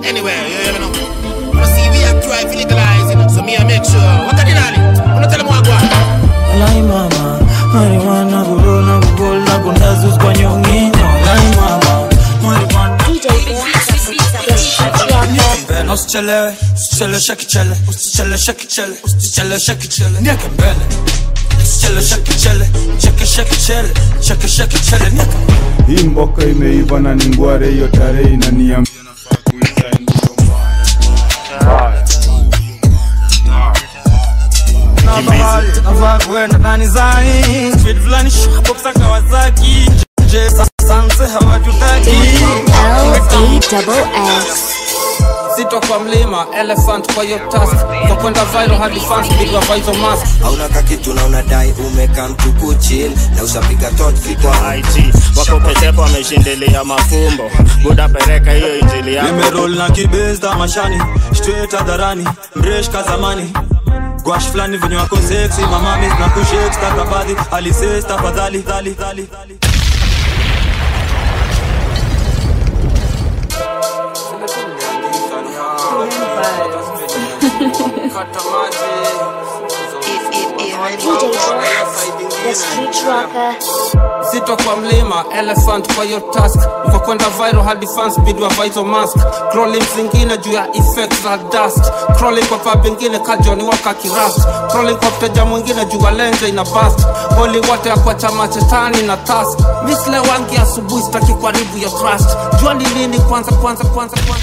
anywhere, you, you know. You see, we are try to legalize, you know. So me, I make sure. What can you do? I'm not tell them what I want. Walai mama, marijuana kurola kubola kundazus kwa nyonginyo. Walai mama, marijuana mbele usichelewe usicheleweshe kichele usicheleweshe kichele usicheleweshe kichele nieke mbele usicheleweshe kichele chekeshe kichele chekeshe kichele nieke hii mboka imeiva na ni ngware hiyo tarehe inaniambia nafaa kuisign hiyo mbaya. navaa kuenda ndani zai speed fulani shopsa kawasaki je sanse hawatutaki Zito kwa mlima, elephant kwa hiyo task Kwa kwenda viral hadi fans bigwa vital mask hauna kakitu na unadai umekaa mtuku chill na ushapiga totfi kwa IT wako petepo wameshindilia mafumbo buda pereka hiyo injili yako nimerol na kibeza mashani straight hadharani mresh kazamani gwash fulani venye wako sexy mamamis na kushake stakabadhi alises tafadhali dhali dhali dhali Zito kwa mlima, elephant kwa hiyo task Kwa kwenda viral hadi fans bidwa vital mask Crawling zingine juu ya effects za dust Crawling kwa pub ingine kajoni waka kirast Crawling kwa mteja mwingine juu ya lenje ina bust Holy wote ya kwa chama chetani na task Misle wangi asubuhi staki karibu ya trust Jua ni nini kwanza kwanza kwanza kwanza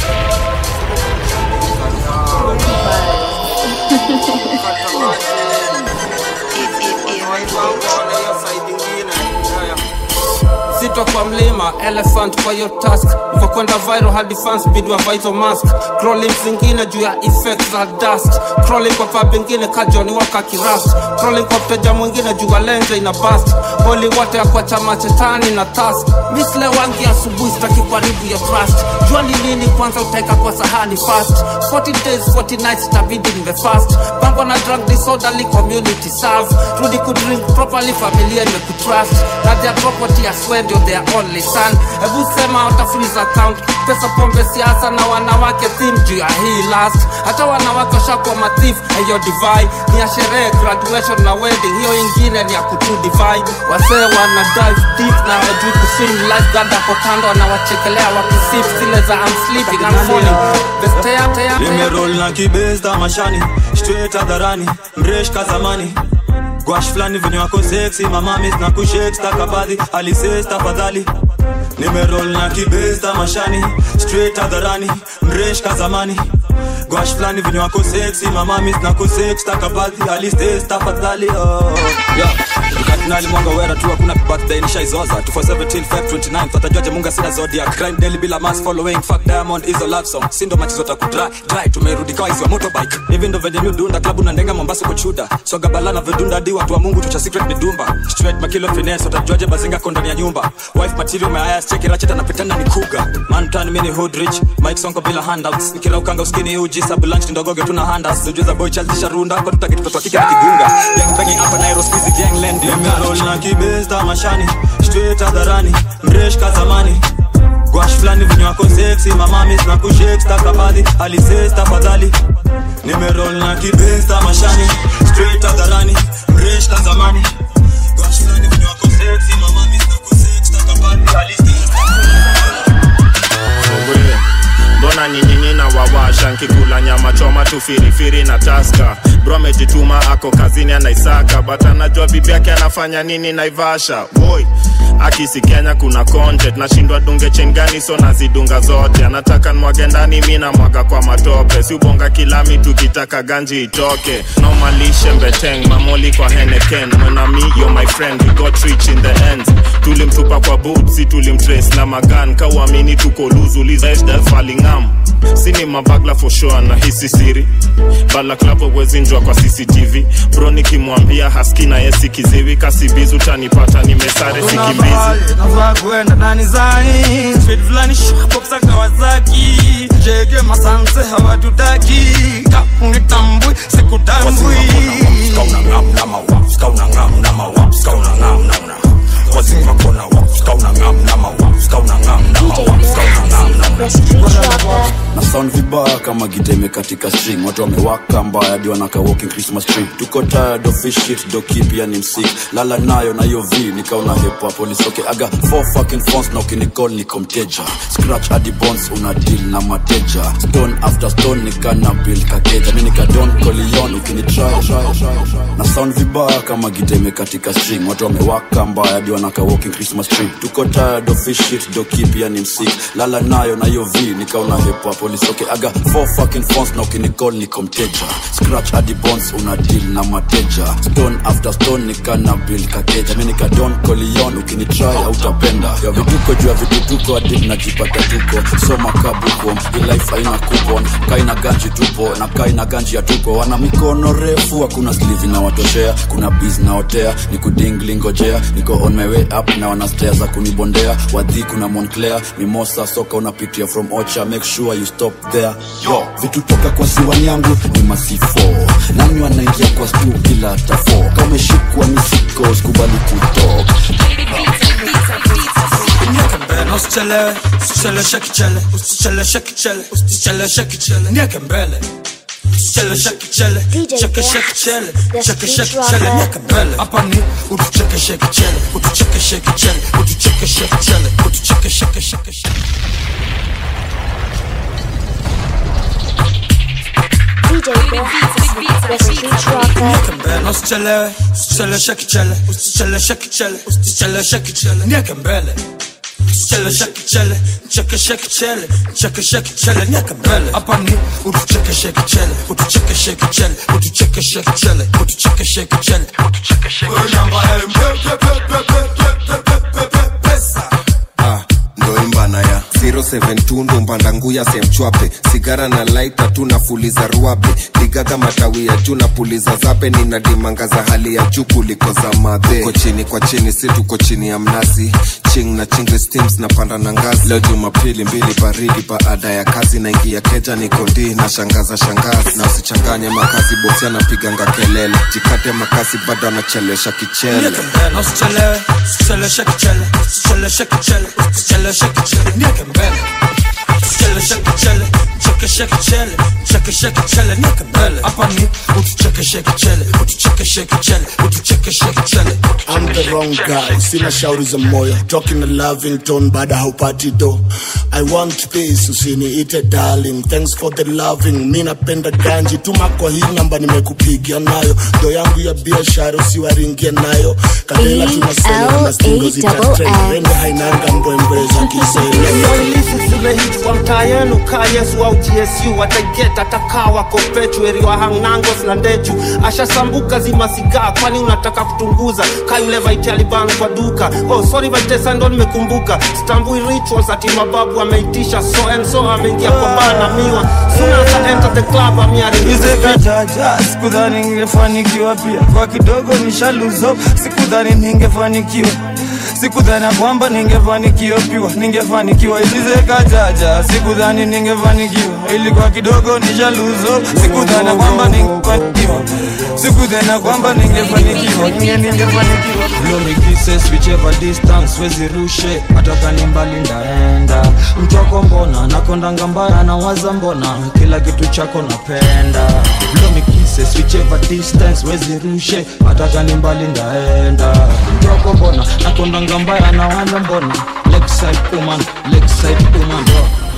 Zito kwa mlima, elephant kwa hiyo task Kwa kwenda viral hadi fans bidwa vital mask Crawling zingine juu ya effects za dust Crawling kwa pub ingine kajoni waka kirast Crawling kwa mteja mwingine juu ya lenje ina bust Holy wote ya kwa chama chetani na task Misle wangi asubuhi staki karibu ya trust Jua ni nini kwanza utaeka kwa sahani fast 40 days 40 nights itabidi niwe fast Pangwa na drug disorderly community serve Rudi kudrink properly familia imekutrust Na their property as well ndio their only son Hebu sema uta freeze account Pesa pombe siasa na wanawake theme juu ya hii last Hata wanawake washakuwa mathief hiyo divai Ni ya sherehe graduation na wedding Hiyo ingine ni ya kutu divai Wasee wana dive deep na wajui kuswim Lifeguard ako kando wanawachekelea wakisip Zile za I'm sleeping I'm falling Bestea tea tea nimerol na kibeza mashani straight hadharani mresh kazamani gwash fulani venye wako sexy mamamis na kushake stakabadhi alises tafadhali nimerol na kibeza mashani straight hadharani mresh kazamani gwash fulani venye wako sexy mamamis na kushake stakabadhi alises tafadhali oh. yeah. Kardinali mwanga wera tu hakuna birthday nishaizoza 247 Feb 29 tatajuaje munga sina zodiac crime daily bila mass following fuck diamond is a love song sindo machizo takudry dry tumerudi kawa hizo motorbike hivi ndo venye miudunda klabu na ndenga mombasa kuchuda soga balana vedunda hadi watu wa mungu tucha secret midumba straight makilo finesse watajuaje bazinga ko ndani ya nyumba wife material mayaya cheki racheta napitana ni kuga man turn mini hood rich mike sonko bila handouts nikila ukanga uskini uji sabu lunch ndogoge tuna handas ujuza boy chaldisha runda kwa tutakitoto kike na kigunga gang banging hapa Nairo squeezy gang land nimerol na kibeza mashani straight hadharani mresh kazamani gwash fulani venye wako sexy mamamis na kushake stakabadhi alises tafadhali nimerol na kibeza mashani straight hadharani mresh kazamani gwash fulani venye wako sexy mamamis na kushake stakabadhi alises Sogwe. mbona nyinyinyi na wawasha nkikula nyama choma tu firifiri na taska bro amejituma ako kazini anaisaka but anajua bibi yake anafanya nini naivasha boy akisi kenya kuna content nashindwa dunge chain gani so nazidunga zote anataka nwage ndani mi na mwaga kwa matope si ubonga kilami tukitaka ganji itoke nomalishe mbeteng mamoli kwa heneken mwenami yo my friend we got rich in the end tulimtupa kwa boot si tulimtrace na magan kauamini tuko luzulizfalingam sini mabagla for sure na hisi siri balaklapo wezinjwa kwa cctv bro nikimwambia haski na yesi kiziwi kasibizu tanipata nimesare sikimbizi navaa kuenda ndani zai speed fulani shopsa kawasaki jege masanse hawatutaki kaunitambui sikutambui DJ Best Street Rocker. na sound vibaya kama giteme katika string watu wamewaka mbaya hadi wanaka walking christmas tree tuko tired of this shit do keep ya ni msik lala nayo na hiyo v nikaona hepa police okay aga four fucking phones na ukinicall niko mteja scratch hadi bones una deal na mateja stone after stone nikana build kakeja mi nikadon kolion ukinitry na sound vibaya kama giteme katika string watu wamewaka mbaya hadi wanaka walking christmas tree tuko tired of this shit do keep ya ni msik lala nayo na hiyo v nikaona hepa police okay aga four fucking phones na ukinicall niko mteja scratch hadi bones una deal na mateja stone after stone nikana build kakeja mi nikadon kolion ukinitry hautapenda ya vituko juu ya vitutuko hadi najipata tuko soma kabuko hii life haina coupon kaina ganji tupo na kaina ganji ya tuko wana mikono refu hakuna sleeve inawatoshea kuna biz naotea ni kudingli ngojea niko on my way up na wana stairs za kunibondea wadhi kuna monclair mimosa soka unapitia from ocha make sure you stop there yo vitu toka kwa siwani yangu ni masifo nani wanaingia kwa stu kila hata fo kama umeshikwa misiko sikubali kutok nieke mbele usichelewe usicheleweshe kichele usicheleweshe kichele usicheleweshe kichele nieke mbele usicheleweshe kichele chekeshe kichele chekeshe kichele nieke mbele hapa ni utuchekeshe kichele utuchekeshe kichele utuchekeshe kichele utuchekeshe kichele DJ Bill, Refugee Trucker. nieke mbele usichelewe usicheleweshe kichele usicheleweshe kichele usicheleweshe kichele nieke mbele usicheleweshe kichele chekeshe kichele chekeshe kichele nieke mbele hapa ni utuchekeshe kichele utuchekeshe kichele utuchekeshe kichele utuchekeshe kichele utuchekeshe Ah, ndo imbana ya 072 ndo mbanda nguya semchwape sigara na laita tu nafuliza ruabe digaga matawi ya juu na puliza zape nina dimanga za hali ya juu kuliko za madhe tuko chini kwa chini si tuko chini ya mnazi ching na chingle steams na panda na ngazi leo jumapili mbili baridi baada ya kazi naingia keja nikondi na shangaza shangazi na usichanganye makazi bosi anapiganga kelele jikate makasi bado anachelesha kichele nieke mbele usichelewe usicheleweshe kichele usicheleweshe kichele usicheleweshe kichele nieke mbele usicheleweshe kichele chekeshe kichele chekeshe kichele nieke mbele hapa ni utuchekeshe kichele utuchekeshe kichele utuchekeshe kichele I'm the wrong guy, sina shauri za moyo talking a loving tone baada haupati do I want peace, usiniite darling thanks for the loving mi napenda ganji tuma kwa hii namba nimekupigia nayo do yangu ya biashara usiwaringie nayo kadela tunasema na stingo zitatrend rende hainanga mbwembwe za kisele Hizi zimehit kwa mtaa yenu kaa yesu au tsu wataiget atakaa wako pechueri wa hangnangos na ndechu ashasambuka zimasigaa kwani unataka kutunguza ka yule vaiti aliban kwa duka oh, sorry vaitesa ndo nimekumbuka stambui rituals ati mababu ameitisha so and so ameingia kwa baa na miwa suna ata enter the club amiari Izekajaja, sikudhani ningefanikiwa pia kwa kidogo nishaluzo, sikudhani ningefanikiwa sikudhani ya kwamba ningefanikiwa piwa ningefanikiwa izizekajaja sikudhani ningefanikiwa ilikuwa kidogo nishaluzo sikudhani ya kwamba ningefanikiwa sikudhani ya kwamba ningefanikiwa ninge ningefanikiwa Blomikises whichever distance wezi rushe hata kani mbali ndaenda mtoko mbona nakondanga mbaya nawaza mbona kila kitu chako napenda Blomikises whichever distance wezi rushe hata kani mbali ndaenda mtoko mbona nakondanga mbaya nawaza mbona Lakeside woman, Lakeside woman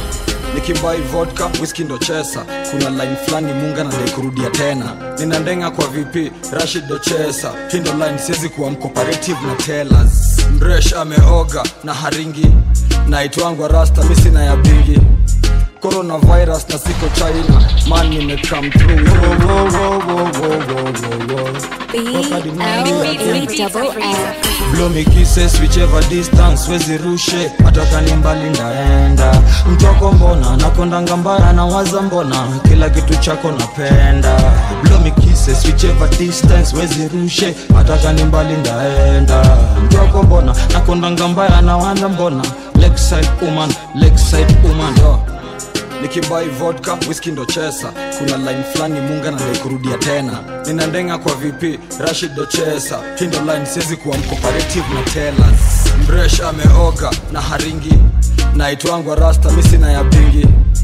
nikimbai vodka whisky ndo chesa kuna line fulani munga na kurudia tena nina ndenga kwa vp rashid ndo chesa hii ndo line siwezi kuwa mcooperative na tellers mresh ameoga na haringi naitwangwa rasta misina ya bingi coronavirus na siko china man nimecome through Wo, wo, wo, wo, wo, wo, wo, wo. Blow me kisses whichever distance wezi rushe hata kani mbali ndaenda mtoko mbona nakondanga mbaya nawaza mbona kila kitu chako napenda Blow me kisses whichever distance wezi rushe hata kani mbali ndaenda mtoko mbona nakondanga mbaya nawaza mbona Lakeside woman, Lakeside woman yo nikibai vodka whisky ndo chesa kuna line fulani munga na kurudia tena nina ndenga kwa vp rashid ndo chesa hii ndo line siwezi kuwa mcooperative na tellers mresh ameoga na haringi naitwangwa rasta misina ya bingi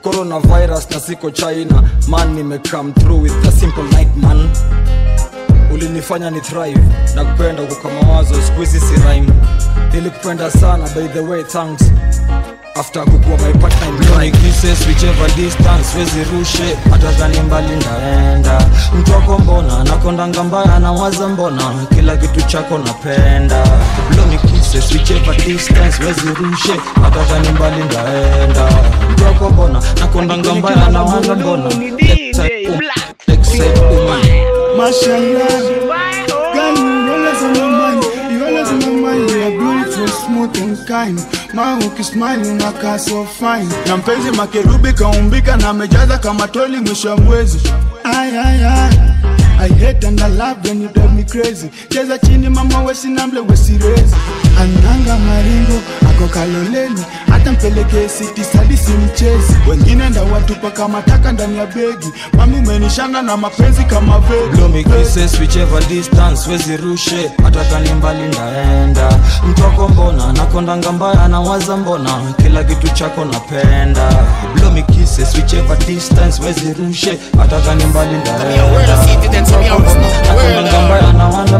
coronavirus na siko china man nimecome through with a simple night man ulinifanya ni thrive na kupenda uko kwa mawazo squeezy si rhyme nilikupenda sana by the way thanks after kukuwa my partner in crime kisses whichever distance wezi rushe hata dhani mbali ndaenda mtu wako mbona nakondanga mbaya na waza mbona kila kitu chako napenda blow me kisses whichever distance wezi rushe hata dhani mbali ndaenda mtu wako mbona nakondanga mbaya na waza mbona Except woman Mashallah, girl, you always on my mind. You always on my mind. You are beautiful, smooth and kind. Ma ukismile unakaa so fine. Na mpenzi makerubi kaumbika na amejaza kama toli mwisho wa mwezi. Ay, ay, ay. I hate and I love when you drive me crazy. Cheza chini mama wesinamble wesirezi. Ananga maringo ako kaloleni, hata mpelekee siti sadi si mchezi. Wengine ndawatupa kama taka ndani ya begi. Mami umenishanga na mapenzi kama vegi. blow me kisses whichever distance wezi rushe hata kani mbali ndaenda mtoko mbona nakondanga mbaya na waza mbona kila kitu chako napenda blow me kisses whichever distance wezi rushe hata kani mbali ndaenda nakondanga mbaya na waza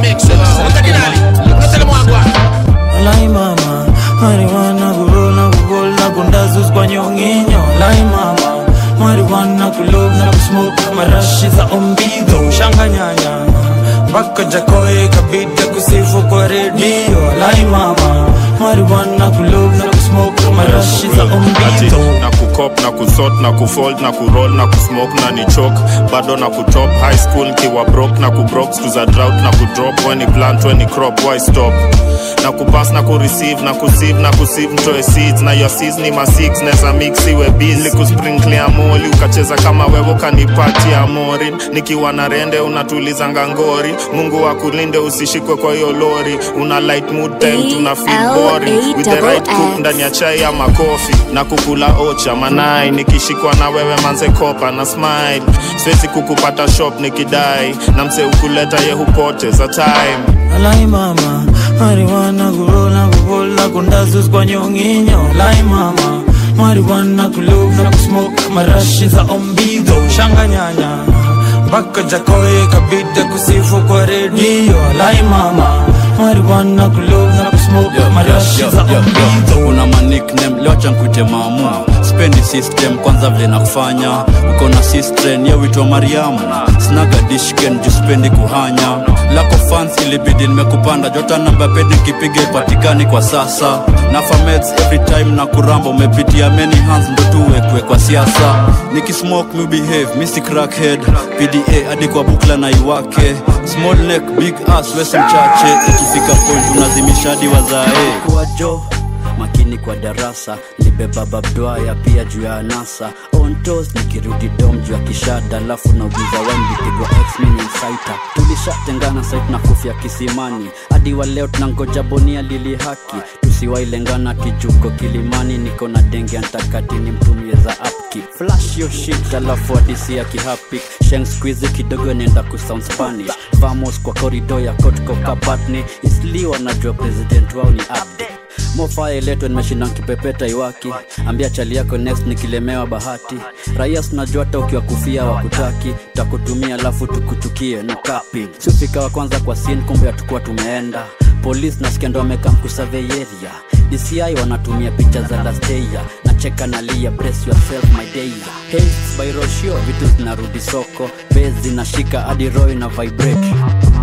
Lai mama, marijuana kurona kukola kundazus kwa nyonginyo Lai mama, marijuana kulov na kusmoke marashi za ombido Shanga nyanya, mpaka jakoe kabida kusifu kwa redio Lai mama, marijuana kulov na kusmoke marashi za Ati, ombido na kukop na kusort na kufold na kuroll na kusmoke na ni chok bado na kutop high school kiwa brok na kubrok stu za drought na kudrop weni plant weni crop why stop na kupass na kureceive na kusieve na kusieve mtoe seeds na your seeds ni ma six neza mix iwe busy kusprinkle amoli ukacheza kama wewe kanipatia morin nikiwa na rende unatulizanga ngori mungu akulinde usishikwe kwa hiyo lori una light mood time tuna feel boring with the right cook ndani ya chai ama kofi na kukula ocha manai nikishikwa na wewe manze kopa na smile siwezi kukupata shop nikidai na mse ukuleta ye hupoteza time Lai mama, marijuana kurola kukola kundazus kwa nyonginyo Lai mama, marijuana kulov na kusmoke marashi za ombido Shanga nyanya, mpaka jakoe kabida kusifu kwa redio Lai mama, marijuana kulov na kusmoke marashi za ombido una manikname leo chankute maamu spendi system kwanza vile nakufanya uko na sistren yewitwa mariamu snaga dishken juu spendi kuhanya lako fans ilibidi nimekupanda jota namba pedi kipiga ipatikani kwa sasa na fameds every time na kuramba umepitia many hands ndo tuwekwe kwa siasa nikismoke mi behave misi crackhead pda hadi kwa bukla na iwake small neck big ass wesi mchache ikifika point unazimisha hadi wazae kuwa jo makini kwa darasa libeba babdwaya pia juu ya anasa ontos nikirudi dom juu ya kishada alafu naugiza wembipigwa xmininsaita tulishatengana sait na kufya kisimani hadi wa leo tunangoja bonia lili haki tusiwailengana kijuko kilimani niko na denge antakati ni mtumie za upkeep flash yo shit alafu hadisi ya kihapik sheng squizi kidogo nenda kusound spanish vamos kwa korido ya kotko kabatni isli wanajua president wao ni abde mofaya iletwe nimeshinda nkipepeta iwaki ambia chali yako next nikilemewa bahati raia tunajua hata ukiwa kufia wakutaki takutumia alafu tukuchukie no kapi siufika wa kwanza kwa sin kumbe hatukuwa tumeenda polisi nasikia ndo wamekaa mkusaveyeria dci wanatumia picha za lasteia na cheka nalia brace yourself my day Hates by roshio vitu zinarudi soko base zinashika hadi roy na vibrate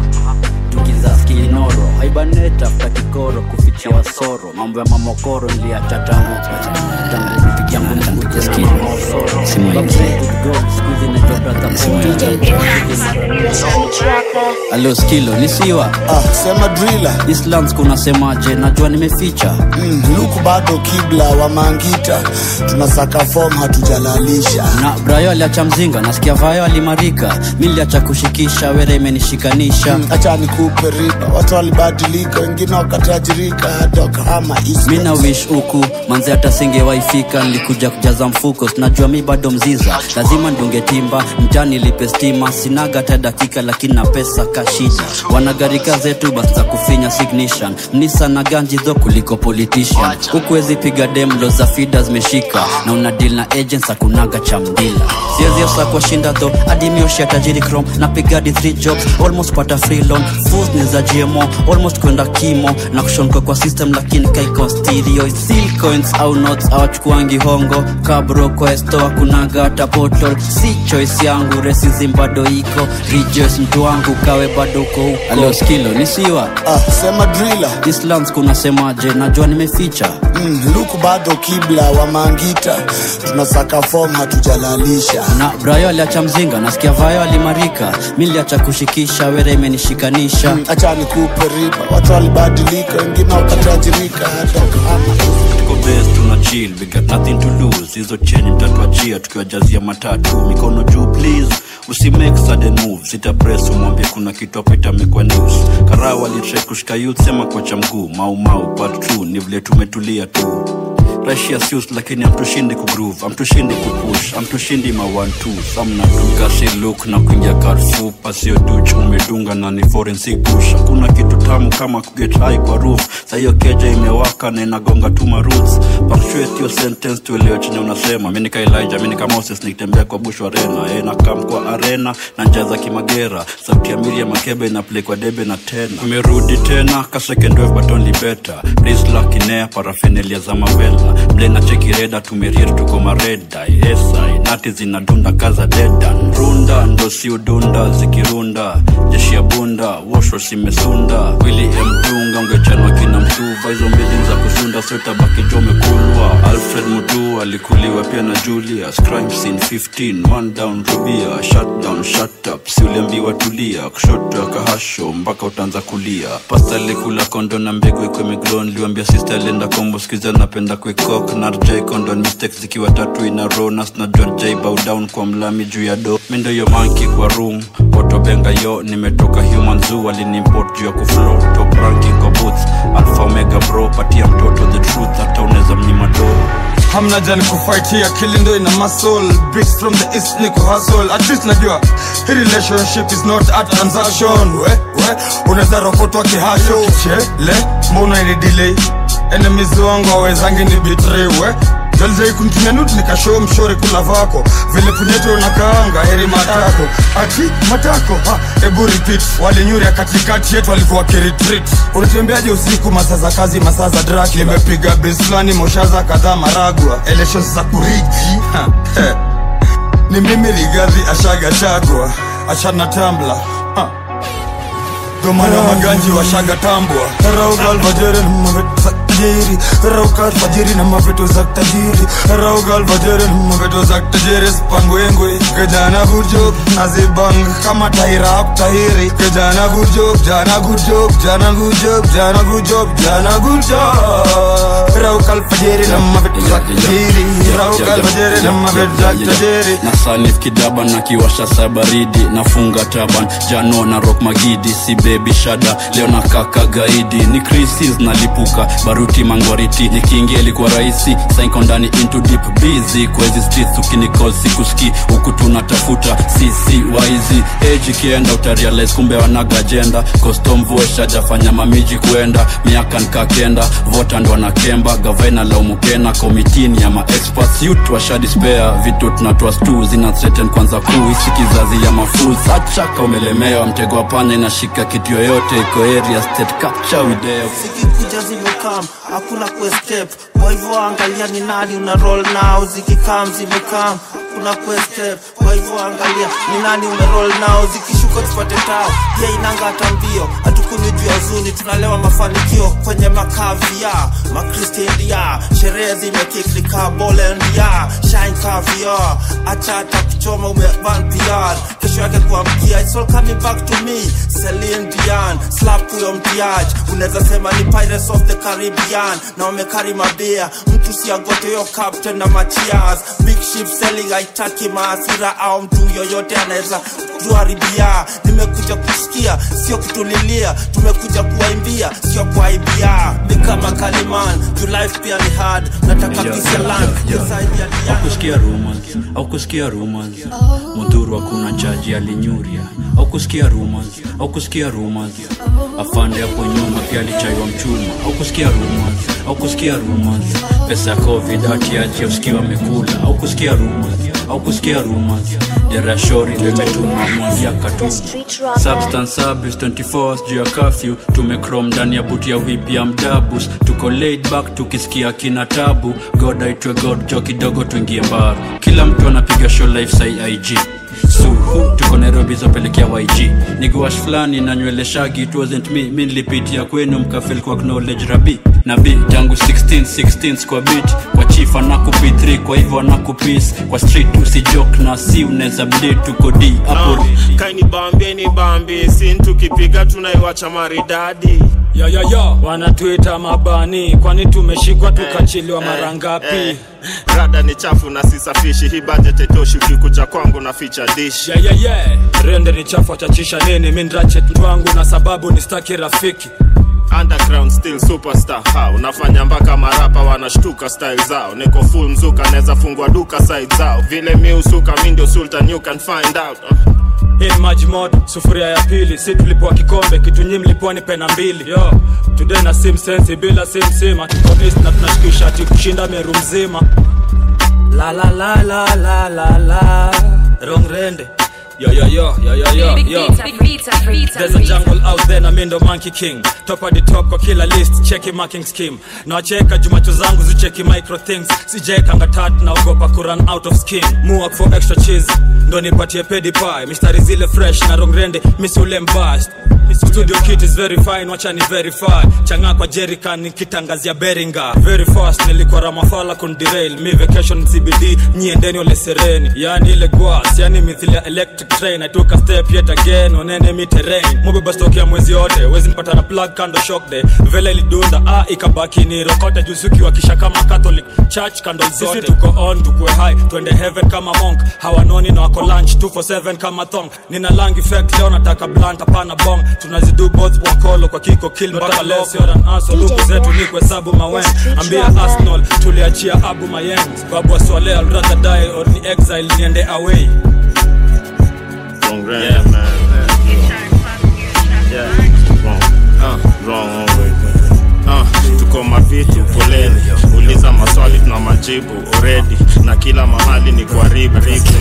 tukiza skinoro haibanet afta kikoro kufichia wasoro mambo ya mamokoro niliacha tangu tangu rafiki yangu mkuja skinoro skuizi alo skilo nisiwa ah, sema drila islands kunasemaje najua nimeficha mm, luku bado kibla wa mangita tunasaka fom hatujalalisha na brayo aliacha mzinga nasikia vayo alimarika miliacha kushikisha were imenishikanisha mm, acha nikupe riba watu walibadilika wengine wakatajirika hata wakahama mina wish huku manze hata singewaifika nilikuja kujaza mfuko sinajua mi bado mziza lazima ndunge timba mjani lipe stima sinaga hata dakika lakini na pesa kashida wanagarika zetu basi za kufinya signition mnisa na ganjidho kuliko politician hukuwezi piga demlo za fida zimeshika na una deal na agents hakunaga cha mdila siwezi osa kwa shinda tho adimioshia tajiri chrome na pigadi 3 jobs almost pata free loan fools ni za gmo almost kwenda kimo na kushonka kwa system lakini kaiko stereo seal coins au notes awachukuangi hongo kabro questo akunaga hata portal si choice yangu resizim bado iko rejoice mtu wangu kawe bado uko huko alo skilo nisiwa ah, sema drila islands kunasemaje najua nimeficha mm, luku bado kibla wa mangita tunasaka fom hatujalalisha na brayo aliacha mzinga nasikia vayo alimarika mi liacha kushikisha were imenishikanisha mm, acha nikupe riba watu walibadilika wengine wakatajirika hata kama tuko best tuna chill we got nothing to lose hizo cheni mtatuachia tukiwajazia matatu mikono juu please usimake sudden moves ita press umwambie kuna kitu hapa itamekwa news karao alitrai kushika youth sema kocha mguu mau mau part 2 ni vile tumetulia tu Russia suits lakini amtushindi kugroove amtushindi kupush amtushindi ma 1 2 samna dunga si look na kuingia Carrefour pasio duch umedunga na ni forensic push hakuna kitu tamu kama kuget high kwa roof sa hiyo keja imewaka na inagonga tu ma roots punctuate your sentence tuelewe chenye unasema mimi nika Elijah mimi nika Moses nikitembea kwa bush arena eh na kam kwa arena na njaza kimagera sauti ya Miriam Makebe na play kwa debe na tena tumerudi tena ka second wave but only better please luck in air paraphernalia za mavela mlena chekireda tumeriet tuko mareda esai nati zinadunda kaza deda runda ndo si udunda zikirunda jeshi ya bunda wosho simesunda wili emdunga ungechanwa kina mtuva hizo mbili za kusunda sotabaki jomekulwa alfred mutu alikuliwa pia na julius crime scene 15 one down rubia shut down shut up si uliambiwa tulia kushoto akahasho mpaka utaanza kulia pasta alikula kondo na mbegu ikwe miglon liwambia sister alienda kombo skiza napenda kwekok na rj condon mistakes zikiwa tatu ina ronas na john j bow down kwa mlami juu ya do mindo yo manki kwa room otobenga yo nimetoka human zoo alinimport juu ya kuflow top ranking kwa boots alpha omega bro patia mtoto the truth hata unaweza mnyima do hamna jani kufaitia kilindo ina muscle bricks from the east ni kuhustle at least najua hii relationship is not a transaction we we unaweza rokotwa kihasho kichele mbona ili delay enemies wangu awezangi ni betray we Jalijai kunitumia nude nikashow mshore kula vako vile punyeto unakaanga heri matako ati matako ha, ebu repeat walinyuria katikati yetu walikuwa kiretreat unatembeaje usiku masaa za kazi masaa za drak limepiga beslani moshaza kadhaa maragwa elections za kurigi ha, he. ni mimi rigadhi ashaga chagwa achana tambla ha. domana maganji washaga tambwa raugalvajere tajiri rauka alfajiri na maveto za tajiri rauka alfajiri na maveto za tajiri spangwengwe kijana gujok nazibang kama taira tahiri kijana gujok jana gujok jana gujok jana gujok jana gujok rauka alfajiri na maveto za tajiri rauka alfajiri na maveto za tajiri na salif kidaba na kiwasha sa baridi nafunga taban jano na rock magidi si bebi shada leo na kaka gaidi ni crisis nalipuka baruti mangwariti nikiingia ilikuwa rahisi saiko ndani into deep busy kwezi streets ukinicall sikuski huku tunatafuta sisi waizi age ikienda utarealize kumbe wanaga agenda costom voice hajafanya mamiji kuenda miaka nkakenda vota ndo wanakemba gavaina laumukena komitini ya maexperts youth washadispea vitu tunatoa stu zina threaten kwanza kuu isi kizazi ya mafuls achaka umelemewa mtego wa panya inashika kitu yoyote iko area state capture video zikikuja zimekam hakuna kuescape kwa hivyo angalia ni nani una roll nao zikikam zimekam hakuna kuescape kwa hivyo angalia ni nani umeroll nao zikishuka tupate tao pia inanga hata mbio hatukunywi juu ya zuni tunalewa mafanikio kwenye makavia makristendia sherehe zimekiklikaa bolendia shine kavia acha hata kuchoma umevan pr kesho yake kuamkia it's all coming back to me Celine Dion slap huyo mtiaji unaweza sema ni pirates of the caribbean na wamekari mabia mtu siagote yo captain na machias big ship selling haitaki maasira au mtu yoyote anaweza kuharibia nimekuja kusikia sio kutulilia tumekuja kuwaimbia sio kuaibia ni kama kaliman juu life pia ni hard nataka Yeah, kisalan yeah, yeah. aukusikia rumors aukusikia rumors mudhuru hakuna chaji alinyuria aukusikia rumors aukusikia rumors afande hapo nyuma pia alichaiwa mchuma aukusikia rumors aukusikia rumors pesa ya covid atiachi usikiwa amekula aukusikia rumors aukusikia rumors derashori ndo imetuma mwingia katuma substance abuse 24 hours juu ya curfew tumecrom ndani ya buti ya whip ya mdabus tuko laid back tukisikia kina tabu god aitwe god jo kidogo tuingie bar kila mtu anapiga show life sai ig suhu tuko nairobi zopelekea yg niguash fulani na nywele shagi it wasn't me mi nilipitia kwenu mkafel kwa knowledge rabi na b tangu 16 16 kwa bit kwa chief anakupi 3 kwa hivyo anakupis kwa street usijok na si unaweza bleed tuko d hapo kaini bambie ni bambi sin tukipiga tunaiwacha maridadi ya ya ya wanatuita mabani kwani tumeshikwa tukachiliwa mara ngapi eh. rada ni chafu na sisafishi hii budget itoshi ukikuja kwangu na ficha dish yeah, yeah, yeah. rende ni chafu achachisha nini mindrachet wangu na sababu ni staki rafiki underground still superstar ha unafanya mpaka marapa wanashtuka style zao niko full mzuka naweza fungua duka side zao vile mi usuka mi ndio sultan you can find out uh. hii ni maji moto sufuria ya pili si tulipoa kikombe kitu nyi mlipoa ni pena mbili yo today na sim sensi bila sim sim atukonist na tunashikisha ati kushinda meru mzima la la la la la la la wrong rende Yo, yo, yo, yo, yo, yo, Big yo. pizza, big pizza, pizza, There's a jungle out there na mindo monkey king top of the top kwa kila list cheki marking scheme nawacheka jumacho zangu zicheki micro things sijaekanga tatu naogopa kuran out of skin muak for extra cheese ndo nipatie pedi pie mistari zile fresh na rongrende misiule mbast studio kit is very fine wacha ni verify changa kwa jerican nikitangazia beringa very fast nilikuwa ramafala kundirail mi vacation cbd nyiendeni ole sereni yani ile gwas yani mithili ya electric train i took a step yet again onene mi terrain mubeba stock ya mwezi yote wezi nipata na plug kando shock day vele ilidunda ah ikabaki ni rokote juzuki wakisha kama catholic church kando zote sisi tuko on tukue high twende heaven kama monk hawanoni na wako lunch 247 kama thong nina lang effect leo nataka blunt hapana bong tunazidu both wakolo kwa kiko kill mpaka loso luku zetu ni kuhesabu mawen ambia arsenal tuliachia abu mayeng babu aswale I'd rather die or ni exile niende away Wrong yeah, man. Yeah. Wrong. Uh, wrong always. Uh, tuko mavitu poleni uliza maswali tuna majibu already na kila mahali ni kuharibu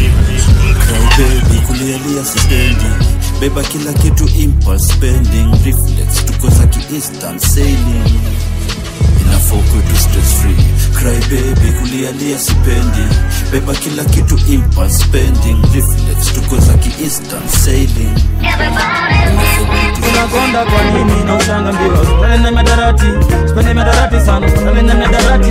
baby kulialia sipendi beba kila kitu impulse spending reflex tuko za kiinstant sailing inafokwe tu stress free cry baby kulialia sipendi beba kila kitu impulse spending reflex tuko za kiinstant sailing unakonda kwa nini na ushanga mbio spende na madarati spende madarati sana spende na madarati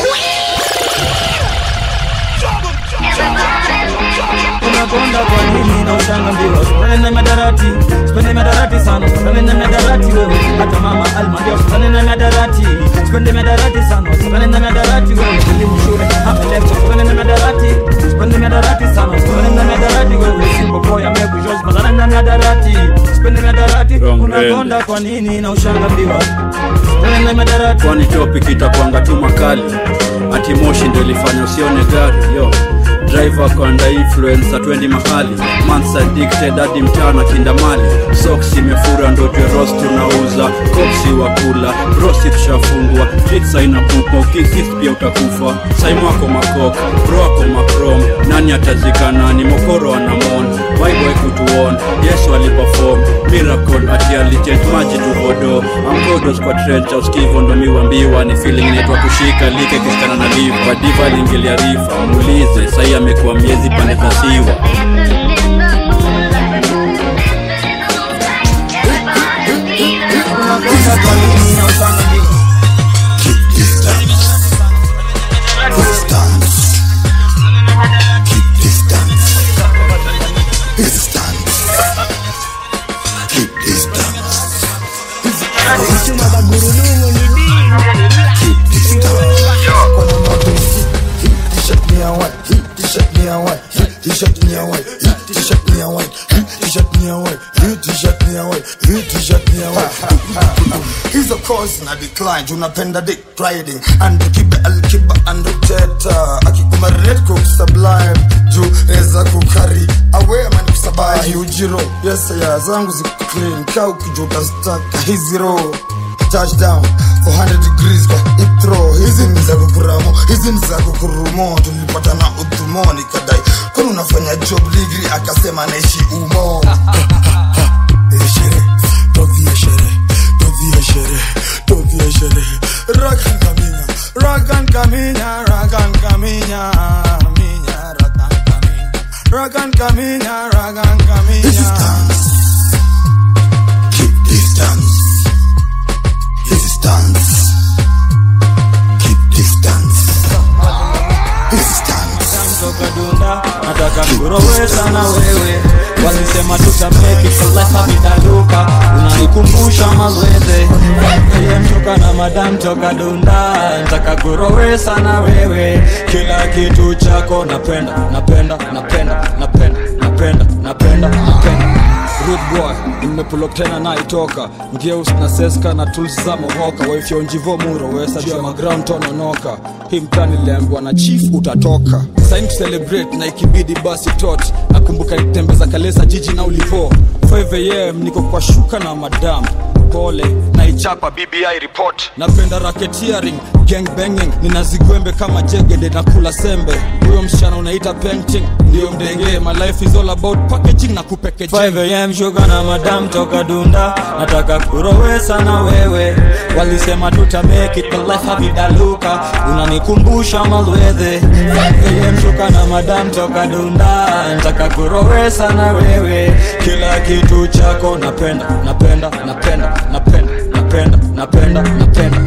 unakonda kwa nini na ushanga mbio spende na madarati spende madarati sana spende na madarati wewe hata mama alma ndio spende na madarati spende madarati sana spende na madarati wewe elimu shule hapa lecture spende na madarati spende madarati sana spende na madarati wewe simbo boy amebu George mazana na madarati spende madarati unakonda kwa nini na ushanga mbio spende na madarati kwani topic itakwanga tu makali ati moshi ndo ilifanya usione gari yo driver kwanda influence atwendi mahali mans addicted hadi mchana kindamali socks imefura ndo tweros tunauza kopsi wa kula brosi tushafungwa pizza inapupa ukikis pia utakufa saimu ako makok bro ako makrom nani atazika nani mokoro anamon bible kutuon yesu aliperform miracle ati alichange maji tuvodo amgodos kwa trecha uskivo ndo miwambiwa ni feeling inaitwa kushika like kishikana na liva diva aliingilia rifa muulize sahii amekuwa miezi pande za siwa unakonda kwa nini na ushanga mbio ni ya white, hii t-shirt ni ya white, hii t-shirt ni ya white, hii t-shirt ni ya white, hii t-shirt ni ya white, hii t-shirt ni ya white, hii t-shirt ni ya white. Hizo course na decline, tunapenda dick riding and kibe alkiba and uteta akikuma red cook sublime juu reza kukari awe man kusabai ujiro yes ya zangu ziko clean kau kijuta staka hizi roho touchdown 400 degrees kwa itro hizi ni za kukuramo hizi ni za kukurumo tulipata na udhumo nikadai kwani unafanya job ligri akasema naishi umo Eh, shere tovie shere tovie shere tovie shere rakan kaminya rakan kaminya rakan kaminya minya rakan kaminya rakan kaminya rakan kaminya this is dance keep distance this is dance keep distance this is dance toka dunda nataka kurowesa na wewe walisema tutameki kalefavitaluka unanikumbusha mazweze mtoka na madam toka dunda nataka kurowesa na wewe kila kitu chako napenda napenda napenda napenda napenda napenda napenda Rude boy nimepulok tena naitoka ngeus na seska na tools za mohoka waifyonjivo muro wesajua maground tononoka hii mtani lembwa na chief utatoka sain celebrate na ikibidi basi tot nakumbuka nitembeza kalesa jiji na ulivo 5am niko kwa shuka na madam pole naichapa bbi report napenda racketeering gang banging ninazigwembe kama jegede na kula sembe huyo msichana unaita painting ndio mdenge my life is all about packaging na kupekejeng 5am shuka na madam toka dunda nataka kurowesa na wewe walisema tutameki kalefavitaluka unanikumbusha malwedhe 5am shuka na madam toka dunda nataka kurowesa na wewe kila kitu chako napenda napenda napenda napenda napenda napenda napenda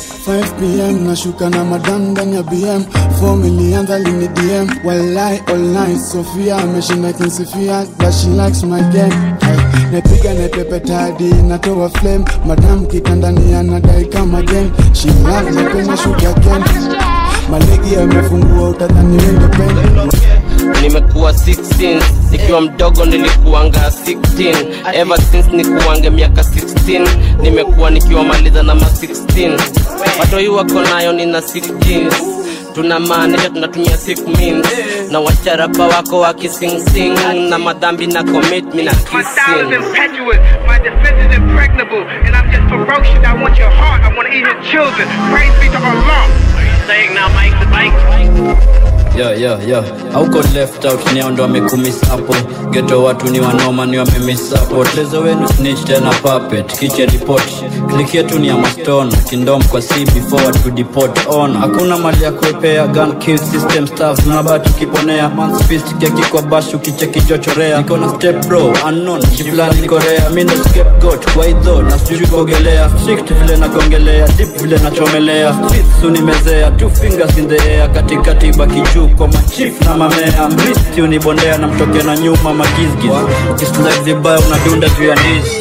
5pm nashuka na madam ndani ya bm fom ilianza lini dm walai all night sofia ameshinda kinsifia that she likes my game Ay, napiga nepepetadi natoa flame madam kitandani anadai kama game she love napenda shuga ken malegi yamefungua utadhani wende pen nimekuwa 16 nikiwa mdogo nilikuanga 16 ever since nikuange miaka 16 nimekuwa nikiwa maliza na ma 16 watoi wako nayo nina 16 tunamaanisha tunatumia sick means na wacharapa wako wakisingsing na madhambi na commit mi na My style is kissing impetuous, my defense is impregnable, and I'm just ferocious. I want your heart, I want to eat his children. Praise be to Allah. Saying now, Mike, the Mike. yo yo yo auko left out ni ndo amekumiss hapo geto watu ni wanoma ni wamemiss hapo tezo wenu snitch tena puppet kiche report click yetu ni ya maston kindom kwa c before to deport on hakuna mali ya kuepea gun kill system staff tunabaki kiponea man's fist keki kwa bash ukicheki chochorea niko na step bro unknown jiflani korea mi ndo scapegoat kwa idho na sijui kuogelea strict vile nagongelea deep vile nachomelea streets unimezea two fingers in the air katikati baki juu kwa machif na mamea mristi unibondea na mtoke na nyuma magizgiz ukislide vibaya unadunda juu ya ndizi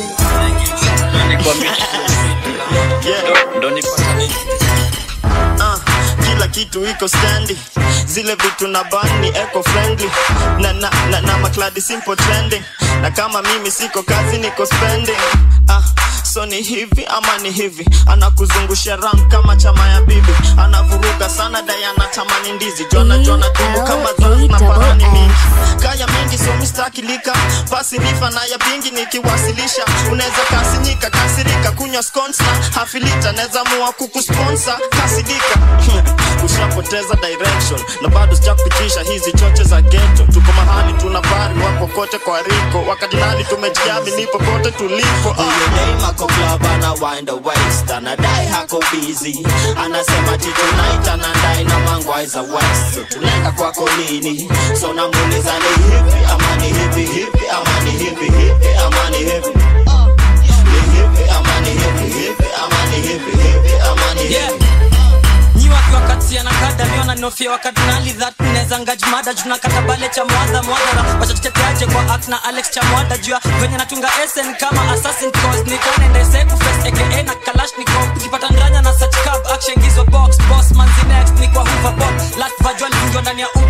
Ndo nipata nini? Ah, kila kitu iko standi zile vitu na ban ni eco friendly na, na, na, na makladi simple trending na kama mimi siko kazi niko spending ah, so ni hivi ama ni hivi anakuzungusha ram kama chama ya bibi anavuruga sana dayana tamani ndizi jona jona tumbo kama dhaf na parani mingi kaya mingi so mistakilika pasi nifa na ya pingi nikiwasilisha unaweza kasinyika kasirika kunywa sconsa hafilita naweza mua kukusponsa kasidika ushapoteza direction na bado sijakupitisha hizi choche za geto tuko mahali tuna bari wako kote kwa riko wakati nani tumejiami nipo pote tulipo uh. ako club ana wind the waist anadai hako busy anasema ti tonight anadai na mangwai za west so tunaenda kwako lini so namuuliza ni hivi ama ni hivi hivi ama ni hivi hivi ama ni hivi ni hivi ama ni hivi hivi ama ni hivi hivi ama ni hivi nyi wakiwa kati ya nakada niona nofia wakadinali that neza ngajmada tunakata bale cha mwadha mwadhara wachateteaje kwa act na alex cha mwada jua venye natunga sn kama assassin cause nikonendese kufes aka na kalashnikov ukipata ndranya na such cab action gizo box boss manzi next ni kwa hoover bob last vajua alifungiwa ndani ya uber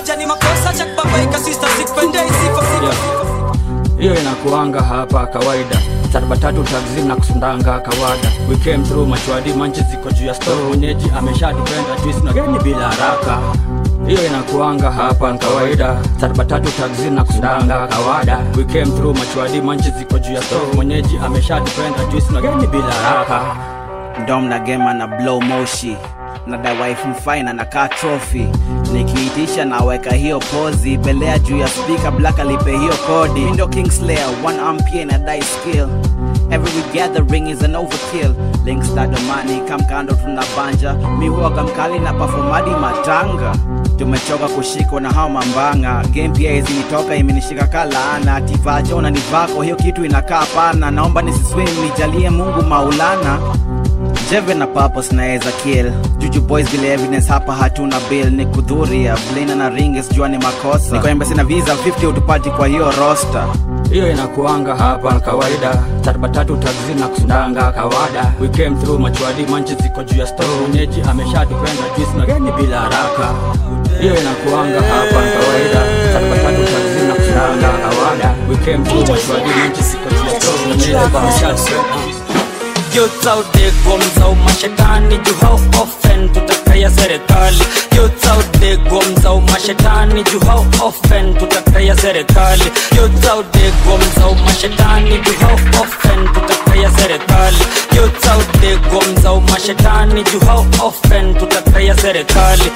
moja ni makosa cha kubabaika sister sikupendei siko siko hiyo inakuanga hapa kawaida sarba tatu taxi na kusundanga kawada we came through machwadi manchi ziko juu ya store mwenyeji ameshadipenda twist na geni bila haraka hiyo inakuanga hapa kawaida sarba tatu taxi na kusundanga kawada we came through machwadi manchi ziko juu ya store mwenyeji ameshadipenda twist na geni bila haraka dom na gema na blow moshi na dawaifu mfaina na kaa trophy nikiitisha naweka hiyo pozi belea juu ya spika black alipe hiyo kodi Mindo kingslayer one ampie na die skill every gathering is an overkill links tadomani kamkando tuna banja mihuaga mkali na pafomadi matanga tumechoka kushikwa na hao mambanga game pia izinitoka imenishika kalaana tivacho na nivako hiyo kitu inakaa pana naomba nisiswim nijalie mungu maulana jeve na papos naweza kill juju boys bila evidence hapa hatuna bill ni kudhuria blina na ringes jua ni makosa niko embassy na visa 50 utupati kwa hiyo roster hiyo inakuanga hapa kawaida sarba tatu taxi na kusundanga kawada we came through machwadi manchi ziko juu ya store mwenyeji ameshadipenda twist na geni bila haraka hiyo inakuanga hapa kawaida sarba tatu taxi na kusundanga kawada we came through machwadi manchi ziko juu ya store mwenyeji ameshadipenda Youth out there gomza umashetani juu how often tutakaya serikali Youth out there gomza umashetani juu how often tutakaya serikali Youth out there gomza umashetani juu how often tutakaya serikali Youth out there gomza umashetani juu how often tutakaya serikali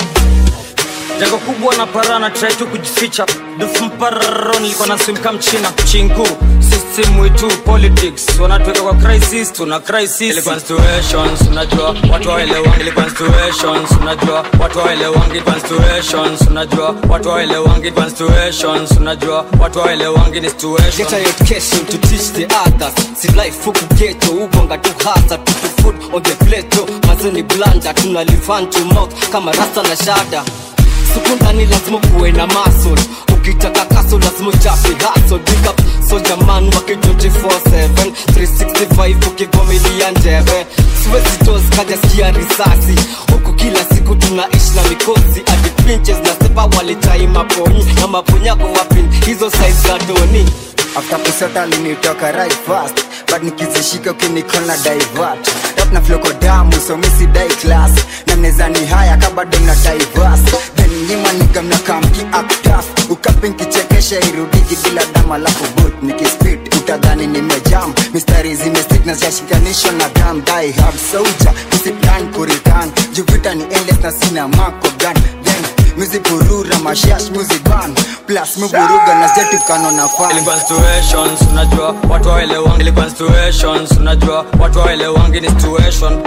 Jago kubwa na parana try tu kujificha dufu mpararo nilikuwa na swim kama mchina chinku system wetu politics wanatuweka kwa crisis tuna crisis ilikuwa situations unajua watu waelewangi ilikuwa situations unajua watu waelewangi ilikuwa situations unajua watu waelewangi ilikuwa situations unajua watu waelewangi ni situations Get your education to teach the others Si life huku ghetto ubonga tu hasa tu put food on the plate Mazeni blanda tuna live hand to mouth kama rasta na shada Sukundani lazima kuwe na muscle Ukitaka kaso lazima uchape hustle Big up soldier man wake 24/7 365 ukigomilia njeve Siwezi toz kaja sikia risasi Huku kila siku tunaishi na mikosi Hadi pinches na sepa walitai maponyi Na maponyako wapin hizo size za doni after kusota alinitoka right fast but nikizishika ukinikona divert rap na floko damu so misi dai class na mneza ni haya kabado na diverse then nyima niga mnakamki actaf ukapin kichekesha irudiki bila dama lafu boot nikispit utadhani nimejam mistari zimestik na zashikanisho na dam die hard soldier kusiplan kuritan juvita ni endless na sina mako gun then muzipurura mashash muziban plus muburuga na zetukano na fan ilikuwa situations unajua watu waelewangi ilikuwa situations unajua watu waelewangi ni situation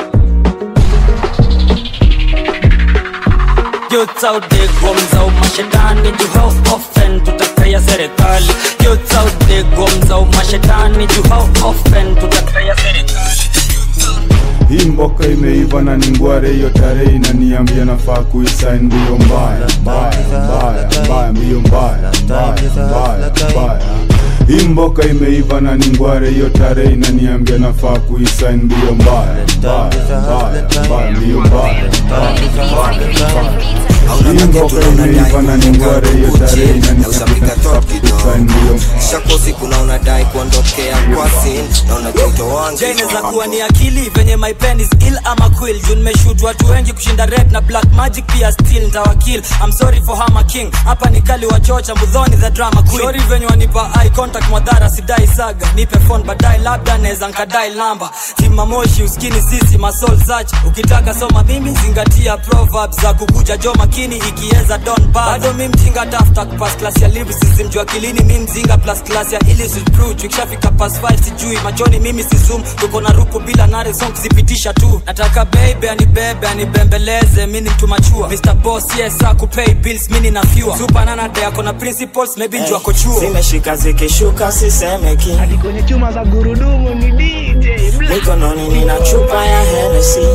Youth out there gomza umashetani juu how often tutakaya serikali Youth out there gomza umashetani juu how often tutakaya serikali hii mboka imeiva na ni ngware hiyo tarehe inaniambia nafaa kuisain mbio mbaya mbaya mbaya mbaya mbio mbaya mbaya mbaya mbaya hii mboka imeiva na ni ngware hiyo tarehe inaniambia nafaa kuisain mbio mbaya mbaya mbaya mbaya mbio mbaya mbaya mbaya hii mboka imeiva na ni ngware hiyo tarehe inaniambia nafaa kuisain mbio shakosi kuna unadai kuondokea kwa sin na unajoto wangu Jainaweza kuwa ni akili venye my pen is ill ama quill juu nimeshoot watu wengi kushinda red na black magic pia still ntawakil I'm sorry for Hammer King hapa ni kali wa chocha mudhoni the drama queen sorry venye wanipa eye contact mwadhara sidai saga nipe phone baadaye labda naweza nkadai namba kimamoshi uskini sisi masol search ukitaka soma mimi zingatia proverbs za kukuja jo makini ikieza don bad bado mi mjinga tafuta kupas class ya lyricism juu akilini mi mzinga plus class ya illicit brew tukishafika pas 5 sijui machoni mimi si zoom tuko na ruku bila nare song kuzipitisha tu nataka baby anibebe anibembeleze mi ni mtu machua Mr. Boss yes akupay bills mini na fewer super nana de ako na principles maybe njua ako chuo zimeshika zikishuka sisemeki hadi kwenye chuma za gurudumu ni DJ mikononi nina chupa ya Hennessy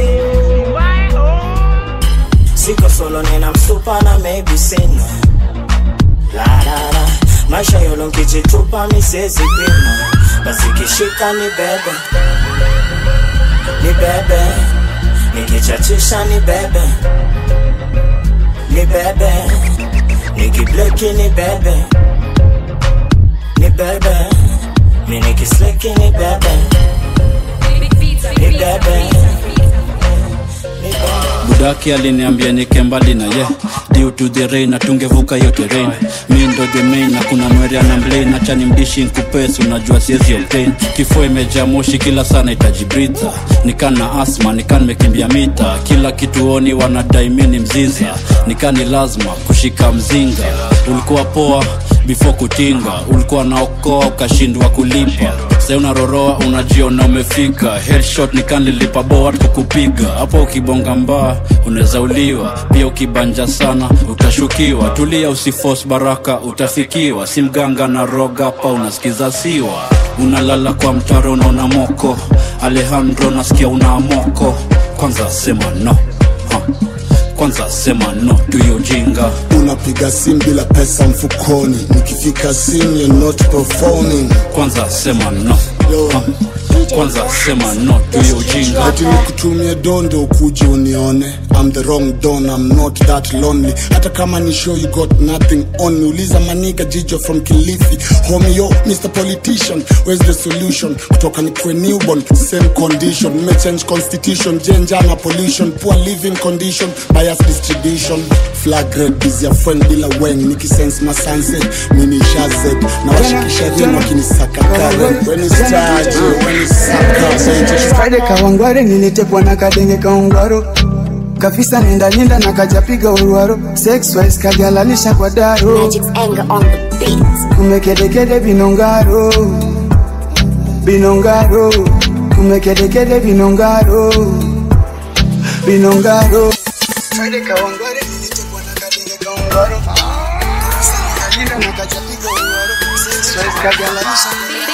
siko solo nina msupa na maybe sina la la la maisha yolo nkijitupa misezi pima basi kishika ni bebe ni bebe nikichachisha ni bebe ni bebe nikibleki ni bebe ni bebe mi nikisleki ni bebe ni bebe budaki aliniambia nike mbali na ye due to the rain na tungevuka hiyo terrain mi ndo the main na kuna mwerea na mlain acha ni mdishi nkupesi unajua siezi obtain kifua imejaa moshi kila sana itajibritha nikan na asma nikan mekimbia mita kila kituoni wanadai mi ni mziza nikan ni lazima kushika mzinga ulikuwa poa before kutinga ulikuwa naokoa ukashindwa kulipa sai unaroroa unajiona umefika headshot nikanlilipa boa kukupiga hapo ukibonga mbaa unaweza uliwa pia ukibanja sana utashukiwa tulia usifos baraka utafikiwa si mganga na roga hapa unasikiza siwa unalala kwa mtaro unaona moko alejandro nasikia una moko kwanza sema no ha. kwanza sema no tuyo ujinga unapiga simu bila pesa mfukoni nikifika simu you're not performing kwanza sema no ha. kwanza sema no tuyo ujinga ati nikutumie dondo ukuje unione I'm the wrong don I'm not that lonely hata kama ni show you got nothing on me uliza maniga jijo from kilifi homie yo Mr. Politician where's the solution kutoka nikwe newborn same condition mmechange constitution jenja na pollution poor living condition bias distribution flag red busy ya friend bila weng nikisense masanse mini shazed na washikisha ring wakinisaka karen when is charge when is saka Friday kawangware nilitekwa na kadenge kaungwaro kafisa nenda linda na kajapiga uruaro sexwise kajalalisha kwa daro kumekedekede binongaro binongaro kumekedekede binongaro binongaro Friday kawangware nilitekwa na kadenge kaungwaro kafisa nenda linda na kajapiga uruaro sexwise kajalalisha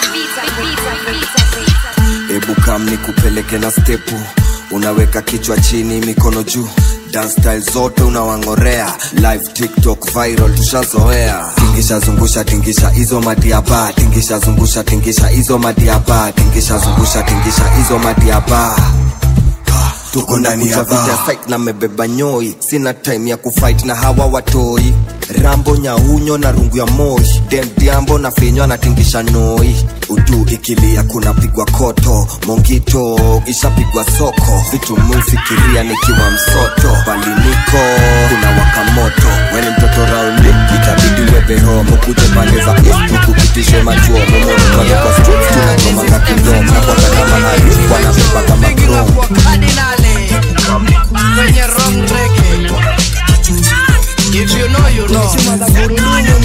hebu kam ni kupeleke na stepu unaweka kichwa chini mikono juu dance style zote unawang'orea live tiktok viral tushazoea tingisha zungusha tingisha hizo madiaba tingisha zungusha tingisha hizo madiaba tingisha zungusha tingisha hizo madiaba tuko ndani ya vita site na mebeba nyoi sina time ya kufight na hawa watoi rambo nyaunyo na rungu ya moshi dem diambo na finyo anatingisha noi udu ikilia kunapigwa koto mongito ishapigwa soko vitu mufikiria nikiwa msoto bali niko kuna wakamoto weni mtoto raundi itabidi webeho mukuje pande za east kukupitishe machuo momonipale kwa streets tunachomanga kidom na kwanga na mahali wanabeba kama chrome kwenye wrong reggae. If you know, you know.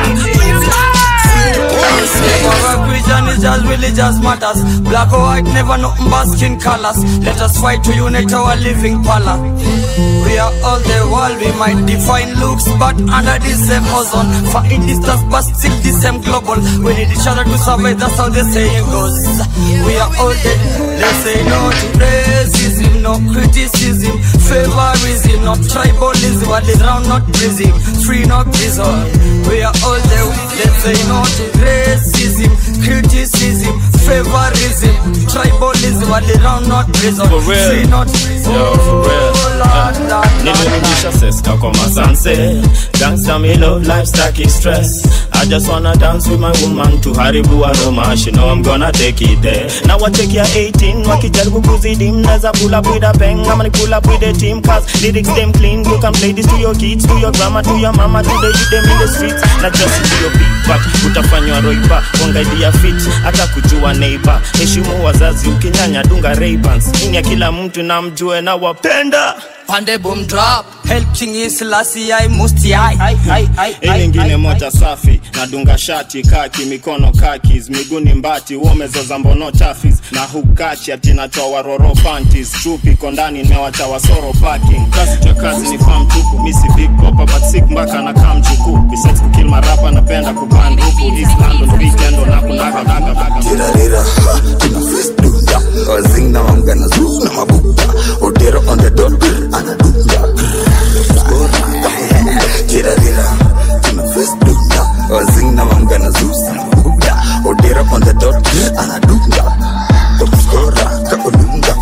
Our vision is just religious matters. Black or white, never nothing but skin colors. Let us fight to unite our living pala. We are all the world, we might define looks, but under the same ozone. Far in distance, but still the same global. We need each other to survive, that's how the saying goes. We are all dead, they say no to racism, no criticism, favorism, not tribalism, what is round, not prison, free, not prison. We are all there, let's say no to racism, criticism, favorism, tribalism, what is round, not prison, For real. free, not prison. Yo, for real. Lord, Lord, Lord. nilirudisha seska kwa masanse gangsta me love life staki stress I just wanna dance with my woman tuharibu aroma she know I'm gonna take it there na wachekia 18 wakijaribu kuzidi mnaweza pull up with a bang ama ni pull up with a team cause lyrics them clean you can play this to your kids to your grandma to your mama to the youth them in the streets na just to your beat but utafanywa roipa wangaidia fit hata kujua neighbor heshimu wazazi ukinyanya dunga Ray-Bans ini ya kila mtu na mjue na wapenda Pande boom drop, help King Selassie I must I. hii nyingine moja safi nadunga shati kaki mikono kakis miguuni mbati uomezoza mbono chafis na hukachi atinatoa waroro panties chupi kondani nimewacha wasoro parking kazi cha kazi ni fam tupu misi big popa but sick mpaka na kam chuku besides kukill marapa napenda kupanda huku east london weekend na kunaga naga naga Tirarira, tuna face dunda Wazing na wanga na zoo na mabuka Odero on the dot, anadunda Tirarira, tuna face dunda Wazing na wanga na zoo na mabuka Odero on the dot, anadunda Topskora, kaolunga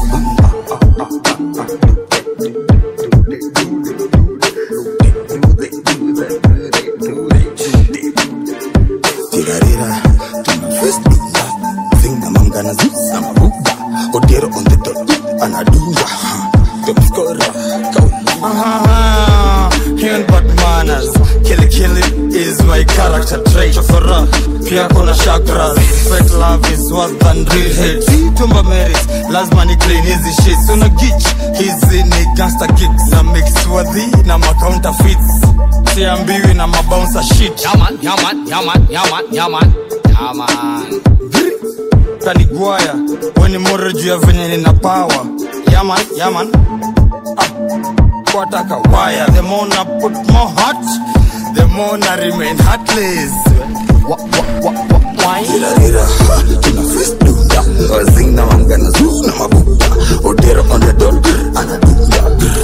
is my character trait chokora pia kuna chakras fake love is worse than real hate tumba merit lazima ni clean hizi shits una gich hizi ni gangster kicks na mix worthy na ma counterfeits siambiwi na mabouncer shit yaman yaman yaman yaman yaman yaman kanigwaya weni more juu ya venye nina power yaman yaman ah, kwataka waya the more na put more hot the more na remain heartless wa, wa, wa, wa, wine. Rira, ha, tuna face dunda wazing na mangana zu na mabuta odera on the dot anadunda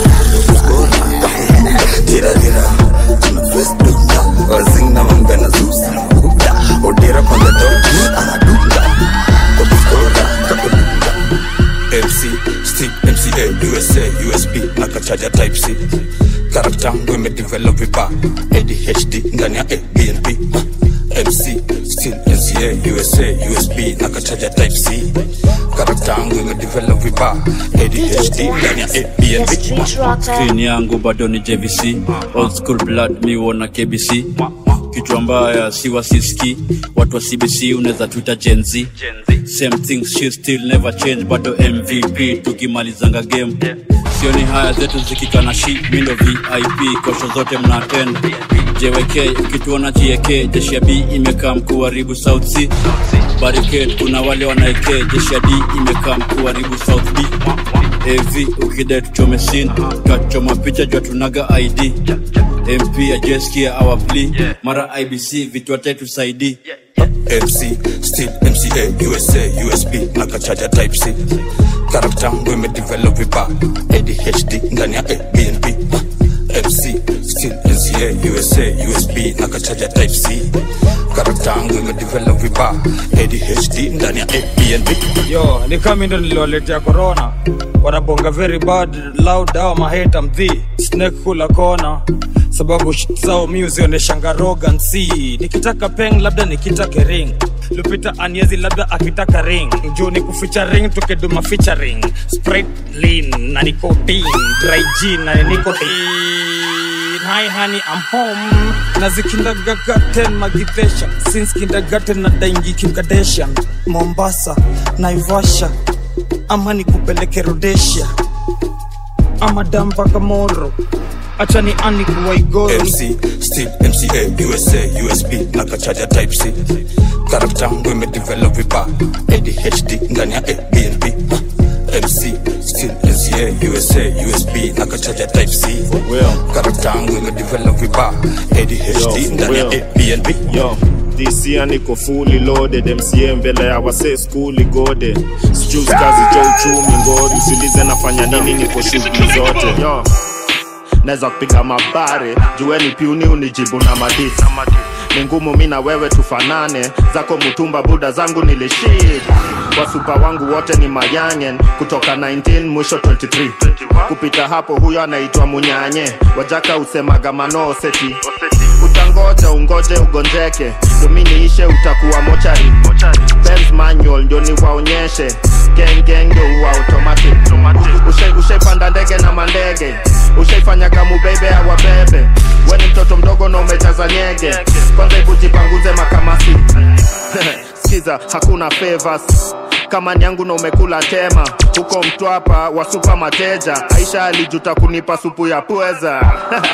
Tira rira, tuna face dunda wazing na mangana zu na mabuta odera on the dot anadunda Kotuskora, kakudunda MC, stick, MCA, USA, USB na kachaja type C karakta yangu imedevelop vibaya ADHD ndani ya ABNB MC, still NCA, USA, USB na kachaja type C karakta yangu imedevelop vibaya ADHD ndani ya ABNB screen yangu bado ni jvc old school blood mi wona kbc kichwa mbaya si wasiski watu wa cbc unaweza tuita genz same thing she still never change bado mvp tukimalizanga game sioni haya zetu zikikana shi mindo vip kosho zote mna attend jwk ukituona jiek jeshi ya b imekaa mkuharibu south c barricade kuna wale wanaeke jeshi ya d imekaa mkuharibu south b av ukidai tuchome sin twachoma picha jua tunaga id mp ajeskia our plea mara ibc vitu watetusaidi MC, still MCA, USA, USB na kachaja type C karakta yangu imedevelop vibaya ADHD ndani ya ABNB MC, still NCA, USA, USB na kachaja type C karakta yangu imedevelop vibaya ADHD ndani ya ABNB yo ni kami ndo niliwaletea corona wanabonga very bad loud au maheta mdhi snake kula kona sababu shit zao mi uzioneshanga roganc nikitaka peng labda nikitake ring lupita aniezi labda akitaka ring juu ni kuficha ring tukiduma featuring sprite lean na nicotine dry gin na nicotine hi honey i'm home na zikindagagaten magidesha since kindergarten na daingi kimkadesha mombasa naivasha ama nikupeleke rodesia ama dampaka moro acha ni ani kuwaigoro MC, still MCA, USA, USB na kachaja type C karakta yangu imedevelop vibaya ADHD ndani ya ABNB MC, still NCA, USA, USB na kachaja type C karakta yangu imedevelop vibaya ADHD ndani ya ABNB yo this year niko fully loaded mca mbele ya wase skuli gode sijus kazi cha uchumi ngori usiulize nafanya nini niko shughuli zote yo naweza kupiga mabare jueni piuni unijibu na madisi ni ngumu mi na wewe tufanane zako mutumba buda zangu nilishid wasupa wangu wote ni mayangen kutoka 19 mwisho 23 kupita hapo huyo anaitwa munyanye wajaka usemaga manoseti utangoja ungoje ugonjeke dominiishe utakuwa mochari Benz manual ndio niwaonyeshe gengeng ndio uwa automatic Ushai- ushaipanda ndege na mandege ushaifanya kamubebe awabebe weni mtoto mdogo na umejaza nyege kwanza ibujipanguze makamasi skiza hakuna favors kama nyangu na umekula tema huko mtwapa wa supa mateja aisha alijuta kunipa supu ya pweza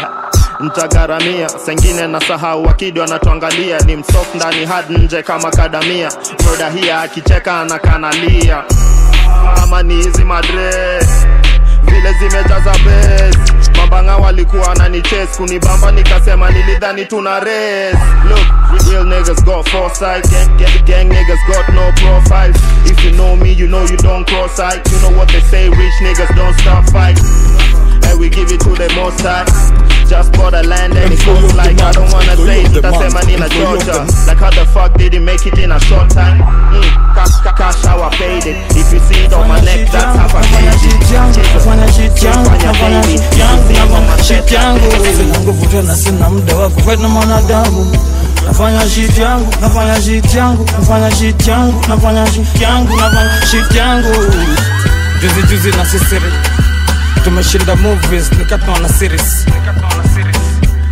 ntagaramia sengine na sahau wakidi wanatuangalia ni msof ndani hadi nje kama kadamia frodahia akicheka anakanalia ama ni hizi madre vile zimejaza bes mambanga walikuwa wananichase kunibamba nikasema nilidhani tuna race look real niggas got foresight gang, gang, gang niggas got no profile if you know me you know you don't cross sight you know what they say rich niggas don't stop fight and we give it to the most high just bought a land and it goes like I don't wanna say it nitasema nina Georgia like how the fuck did he make it in a short time mm, cash, cash, cash how I paid it if you see it on my neck that's how I paid it nafanya shit yangu Fanya nafanya baby, shit yangu you see it on my nafanya shit chest. yangu sina nguvu tena sina muda wa kufight na mwanadamu nafanya shit yangu nafanya shit yangu nafanya shit yangu nafanya shit yangu nafanya shit yangu juzi juzi na sisiri tumeshinda movies nikatona series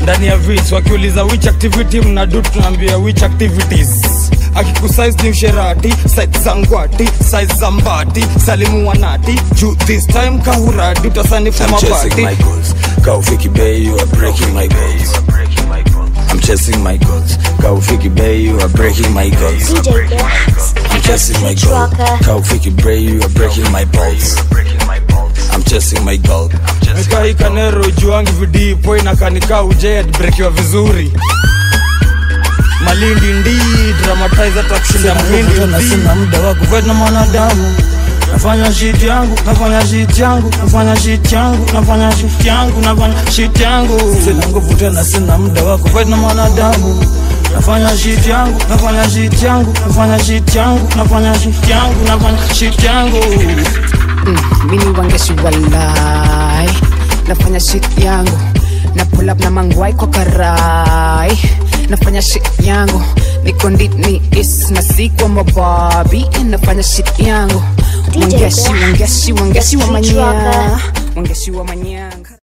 ndani ya vits wakiuliza which activity mnadu tunaambia which activities akikusize ni usherati site za ngwati size za mbati salimu wanati juu this time kahuradi utasanifu I'm chasing mabati my goals. Kaufiki Bay, you are breaking my goals. I'm chasing my goals. Kaufiki Bay, you are breaking my goals. I'm chasing my goals. Kaufiki Bay, you are breaking my balls. I'm chasing my goal. Mekai kanero juangi vidipo inakanika ujed brekiwa vizuri malindi ndi dramatize hata kushinda mhindi na sina muda wa kuvet na mwanadamu nafanya shit yangu nafanya shit yangu nafanya shit yangu nafanya shit yangu nafanya shit yangu sina nguvu tena sina muda wa kuvet na mwanadamu nafanya shit yangu nafanya shit yangu nafanya shit yangu nafanya shit yangu nafanya shit yangu mini wangeshi walai nafanya shit yangu na pull up na mangwai kwa karai nafanya shit yangu niko ndini is na sikwa mababi nafanya shit yangu wangeshi wangeshi wangeshi wa manya wangeshi wa manyanga